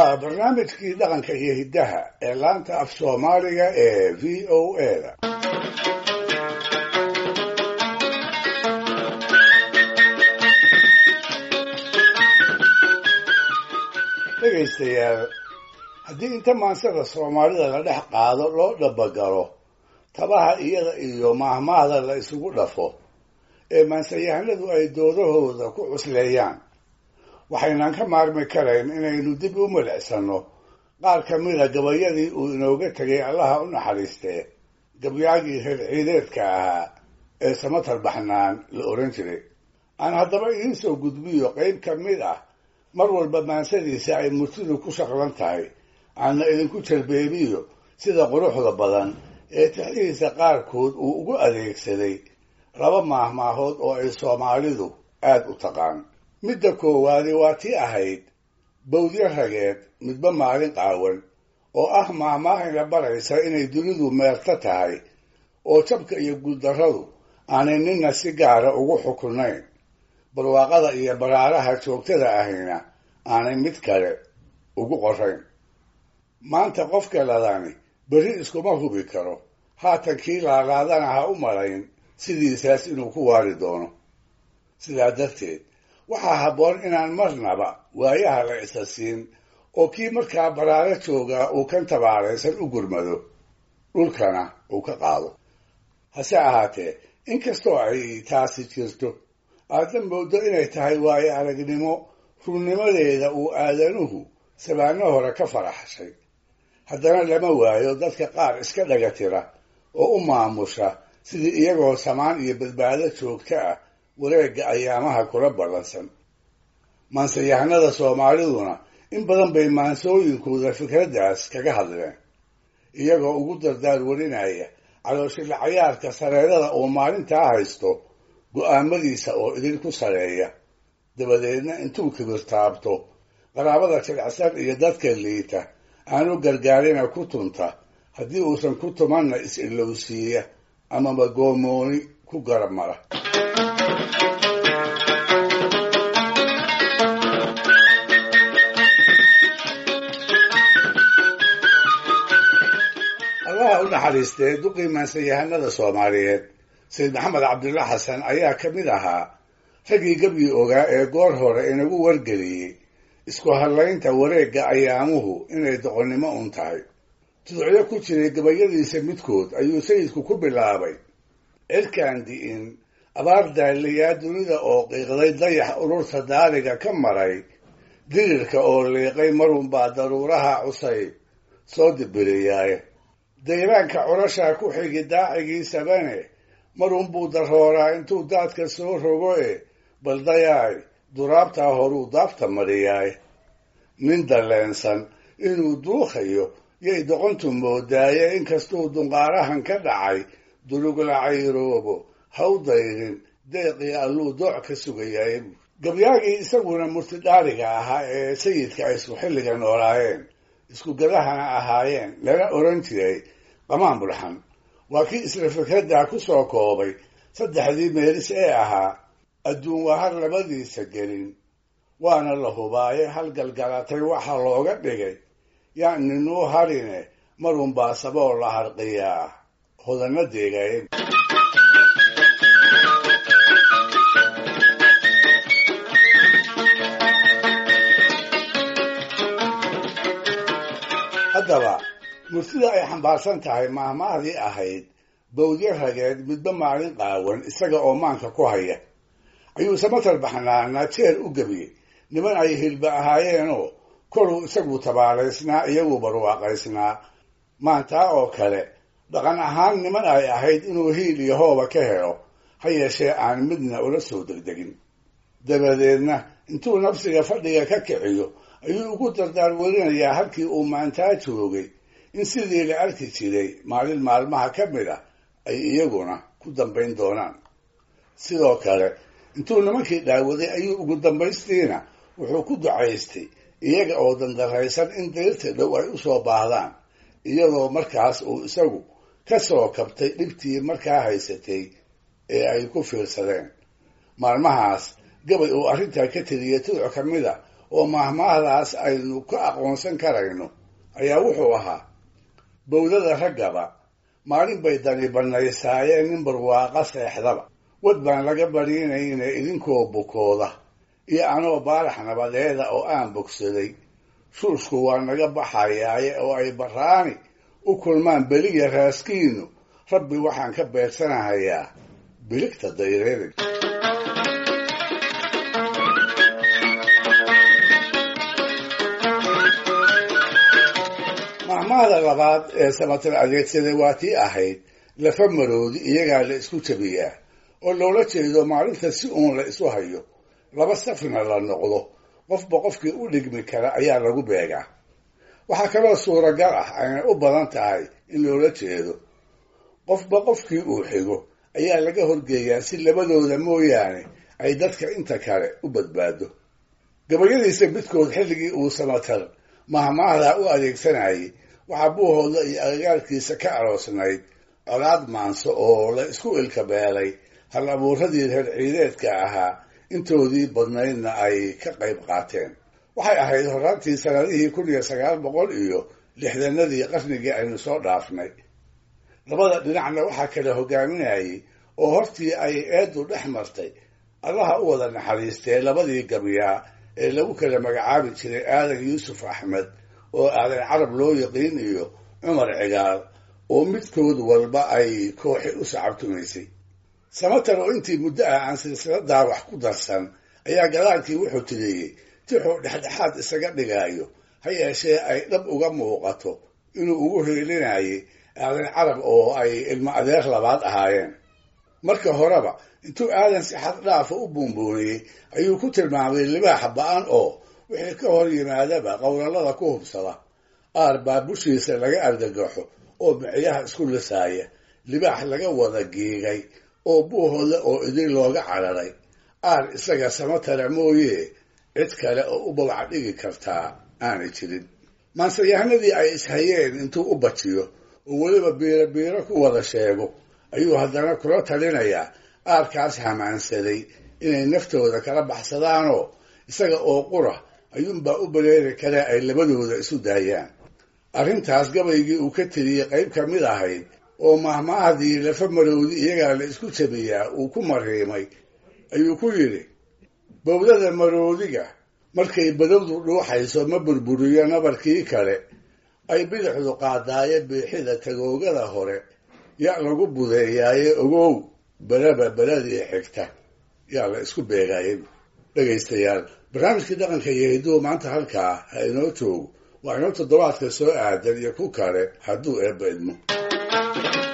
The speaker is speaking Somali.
waa barnaamijkii dhaqanka iyo hiddaha ee laanta af soomaaliga ee v o a da dhegaystayaal haddii inta maansada soomaalida la dhex qaado loo dhabagalo tabaha iyada iyo maahmaahda la isugu dhafo ee maansayahanadu ay doodahooda ku cusleeyaan waxaynan ka maarmi karayn inaynu dib u milicsano qaar ka mida gabayadii uu inooga tegay allaha u naxariistee gabyaagii reer ciideedka ahaa ee samatar baxnaan la ohan jiray aan haddaba idiin soo gudbiyo qayb ka mid ah mar walba maansadiisa ay murtidu ku shaqlan tahay aanna idinku jarbeebiyo sida quruxda badan ee tixdihiisa qaarkood uu ugu adeegsaday laba maahmaahood oo ay soomaalidu aad u taqaan midda koowaadi waa tii ahayd bawdyo rageed midba maalin qaawan oo ah maahmaahayna baraysa inay dunidu meerto tahay oo jabka iyo guuldarradu aanay ninna si gaara ugu xukunayn barwaaqada iyo baraaraha joogtada ahayna aanay mid kale ugu qorayn maanta qofka ladani berri iskuma hubi karo haatan kii laalaadana ha u malayn sidiisaas inuu ku waari doono sidaa darteed waxaa habboon inaan marnaba waayaha la isa siin oo kii markaa baraaro joogaa uu kan tabaaraysan u gurmado dhulkana uu ka qaado hase ahaatee inkastoo ay taasi jirto aadna moodo inay tahay waayo aragnimo runnimadeeda uu aadanuhu sabaano hore ka faraxshay haddana lama waayo dadka qaar iska dhaga tira oo u maamusha sidii iyagoo samaan iyo badbaado joogto ah wareegga ayaamaha kula ballansan maansayahanada soomaaliduna in badan bay maansooyinkooda fikraddaas kaga hadleen iyagoo ugu dardaar warinaya calooshila cayaarka sareerada uu maalintaa haysto go-aamadiisa oo idin ku sareeya dabadeedna intuu kibirtaabto qaraabada jilicsan iyo dadka liita aanu gargaarina ku tunta haddii uusan ku tumanna is-ilowsiiya amaba goomooni ku garab mara allaha u naxariistee duqii maansayahanada soomaaliyeed sayid maxamed cabdulla xasan ayaa ka mid ahaa raggii gebyi ogaa ee goor hore inagu wargeliyey isku hadlaynta wareegga ayaamuhu inay doqonnimo un tahay tudocyo ku jiray gabayadiisa midkood ayuu sayidku ku bilaabay cirkaan di'in abaar daaliyaa dunida oo qiiqday dayax ururta daariga ka maray dirirka oo liiqay marunbaa daruuraha cusayb soo dibiriyaaye dayraanka curashaa ku xigi daacigiisabane marunbuu darooraa intuu daadka soo rogo e baldayaay duraabtaa horuu daafta mariyaay nin dalleensan inuu duukayo yay doqontu moodaaye inkastuu dunqaarahan ka dhacay dulugla cayroobo haw dayrin deeqii alluu dooc ka sugayaay gabyaagii isaguna murtidhaariga ahaa ee sayidka ay isku xilliga noolaayeen isku gadahana ahaayeen lana oran jiray qamaan bulxan waa kii isla fikraddaa ku soo koobay saddexdii meelis ee ahaa adduun wahar labadiisa gelin waana la hubaaye halgalgalatay waxa looga dhigay yaan ninuu harine marunbaa saboo la harqiyaa hodana deegayen haddaba murtida ay xambaarsan tahay maahmaahdii ahayd bawdyo rageed midba maalin qaawan isaga oo maanka ku haya ayuu samatar baxnaana jeer u gebiyey niman ay hilba ahaayeenoo koluu isagu tabaalaysnaa iyagu barwaaqaysnaa maantaa oo kale dhaqan ahaan niman ay ahayd inuu hiil iyo hooba ka helo ha yeeshee aan midna ula soo degdegin dabadeedna intuu nafsiga fadhiga ka kiciyo ayuu ugu dardaar werinayaa halkii uu maantaa joogay in sidii la arki jiray maalin maalmaha ka mid ah ay iyaguna ku dambayn doonaan sidoo kale intuu nimankii dhaawaday ayuu ugu dambaystiina wuxuu ku ducaystay iyaga oo dandaraysan in dayrta dhow ay u soo baahdaan iyadoo markaas uu isagu ka soo kabtay dhibtii markaa haysatay ee ay ku fiirsadeen maalmahaas gabay uu arrintaa ka tiriyay tuduc ka mid a oo maahmaahdaas aynu ka aqoonsan karayno ayaa wuxuu ahaa bowdada raggaba maalin bay dani bannaysaayeen nin barwaaqa seexdaba wad baan laga badhiinayne idinkoo bukooda iyo anoo baarax nabadeeda oo aan bogsaday shuushku waa naga baxayaaye oo ay baraani u kulmaan beliya raaskiinu rabbi waxaan ka beegsanahayaa biligta dayreerig mahmaahda labaad ee samatar adeegsaday waa tii ahayd lafa maroodi iyagaa la isku jabiyaa oo loola jeedo maalinta si uun la isu hayo laba safna la noqdo qofba qofkii u dhigmi kara ayaa lagu beegaa waxaa kaloo suuragal ah ayna u badan tahay in loola jeedo qofba qofkii uu xigo ayaa laga horgeeyaa si labadooda mooyaane ay dadka inta kale u badbaado gabayadiisa midkood xilligii uu samatar mahmaahdaa u adeegsanayay waxaa buuhooda iyo agagaarkiisa ka aroosnayd colaad maanso oo la isku ilkabeelay hal abuuradii reer ciideedka ahaa intoodii badnaydna ay ka qayb qaateen waxay ahayd horaantii sanadihii kun iyo sagaal boqol iyo lixdanadii qarnigii aynu soo dhaafnay labada dhinacna waxaa kala hogaaminayay oo hortii ay eeddu dhex martay allaha u wada naxariistee labadii gabyaa ee lagu kala magacaabi jiray aadan yuusuf axmed oo aadan carab loo yaqiin iyo cumar cigaal oo midkood walba ay kooxi u sacabtumaysay samatar oo intii muddo ah aan silsiladaa wax ku darsan ayaa gadaalkii wuxuu tiriyey tixuu dhexdhexaad isaga dhigaayo ha yeeshee ay dhab uga muuqato inuu ugu heelinayay aadan carab oo ay ilmo adeer labaad ahaayeen marka horeba intuu aadan si xad dhaafa u buunbuuniyey ayuu ku tilmaamay libaaxa ba-an oo wixii ka hor yimaadaba qowlalada ku hubsada aar baa bushiisa laga argagaxo oo micyaha isku lisaaya libaax laga wada giigay oo buuhooda oo idin looga cararay aar isaga samatara mooye cid kale oo u babac dhigi kartaa aanay jirin maansayahanadii ay ishayeen intuu u bajiyo oo weliba biiro biiro ku wada sheego ayuu haddana kula talinayaa aarkaas hamaansaday inay naftooda kala baxsadaanoo isaga oo qura ayuunbaa u baleeri kale ay labadooda isu daayaan arrintaas gabaygii uu ka tiriyey qayb ka mid ahayd oo mahmaahdii lafa marowdi iyagaa la isku jabiyaa uu ku mariimay ayuu ku yidhi bowdada maroodiga markay badowdu dhuuxayso ma burburiyo nabarkii kale ay bidixdu qaadaaye biixida tagoogada hore yaa lagu budeeyaaye ogow beraba beladii xigta yaa la isku beegaayay dhegaystayaal barnaamijkii dhaqanka iyo hidduu maanta halkaa ha inoo joogo waa inoo toddobaadka soo aadan iyo ku kale hadduu eebba idmo